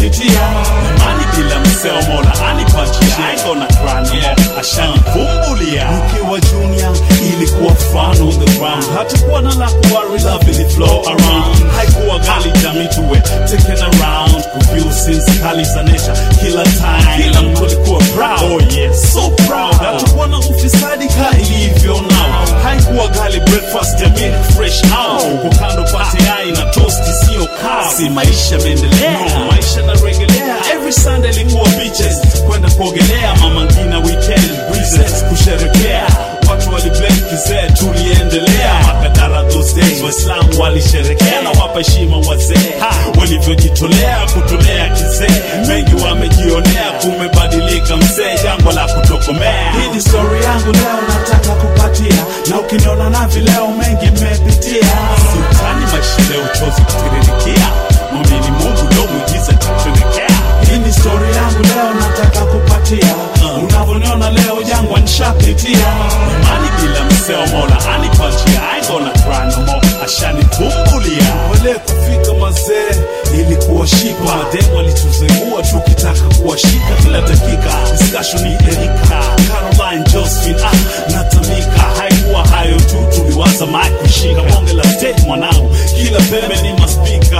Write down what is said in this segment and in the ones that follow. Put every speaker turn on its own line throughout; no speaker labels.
nishapitia
imani bila mseo mola anipatia I ain't gonna cry no more ashanivumbulia
nikiwa junior ilikuwa fun on the ground
hatakuwa na la kuwari love ili flow around haikuwa gali jamii tuwe taken around kuview since kali za nature kila time kila mtu alikuwa proud oh yes so proud hatakuwa na ufisadi ka ilivyo now haikuwa gali breakfast ya milk fresh out kwa kando pate yai na toast sio cow si maisha meendelea no, maisha na regelea every sunday ilikuwa beaches kwenda kuogelea mama ngina weekend breezes kusherekea watu waliblame kizee tuliendelea makadara those days waislamu walisherekea na wapa heshima wazee walivyojitolea kutolea kizee mengi wamejionea kumebadilika mzee jambo la kutokomea
hii ni story yangu leo nataka kupatia na ukiniona na vileo mengi mmepitia
sultani maisha leo chozi kutiririkia mwamini mungu ndo mwigiza tatendekea
hii ni story yangu leo nataka kupatia unavyoniona leo jangwa nishapitia
imani bila mseo mola anipatia I ain't gonna cry no more ashanivumbulia
wale kufika mazee ilikuwa shipa
mademu walituzengua tukitaka kuwashika kila dakika discussion ni erika caroline josephine ah, natamika haikuwa hayo tu tuliwaza mike kushika bonge la state mwanangu kila pembe ni maspika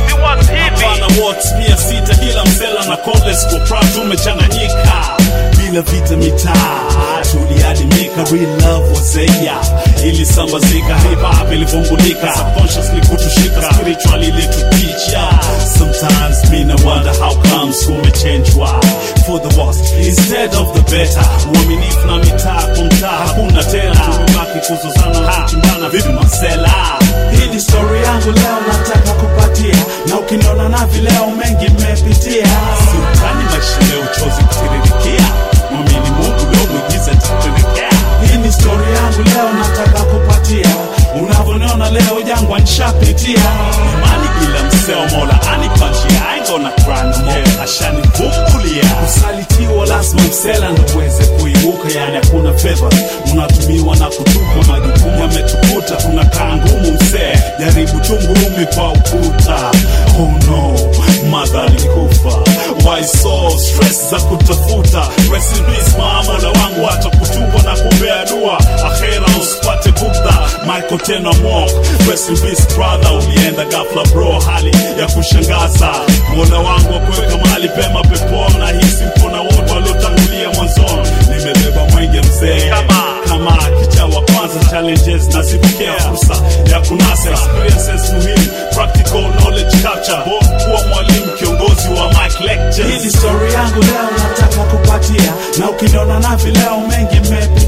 hapana watts mia sita kila msela na coles kwa proud tumechanganyika bila vita mitaa tuliadimika real love wazeya ilisambazika hip hop ilivungulika subconsciously kutushika spiritually ilituticha sometimes me na wonder how comes kumechenjwa for the worst instead of the better uaminifu na mitaa kwa mtaa hakuna tena tumebaki kuzozana na kuchimbana vipi masela
hii ni story yangu leo nataka kupatia na ukiniona na vileo mengi mmepitia
sultani maisha leo chozi kutiririkia mwamini mungu leo mwigiza tatendekea
hii ni story yangu leo nataka kupatia unavyoniona leo jangwa nishapitia
imani bila mseo mola anipatia I ain't gonna cry no more ashanivumbulia kusalitiwa lazima msela ndo uweze kuibuka yani hakuna fedha unatumiwa na kutupa majukumu yametukuta tunakaa ngumu msee jaribu chungurumi kwa ukuta oh no madha alikufa why so stress za kutafuta rest in peace maamola wangu hata kutubwa na kumbea dua akhera usipate bugdha michael tena mok rest in peace brother ulienda gafla bro hali ya kushangaza mola wangu wakuweka mahali pema peponi na hisi mkona wote waliotangulia mwanzoni nimebeba mwenge mzee kama kicha wa kwanza challenges na sipokea fursa ya kunasa experiences muhimu practical knowledge capture Both kuwa mwalimu kiongozi wa mic
hii
lectures
ni story yangu leo nataka kupatia na ukiniona na vileo mengi mmepitia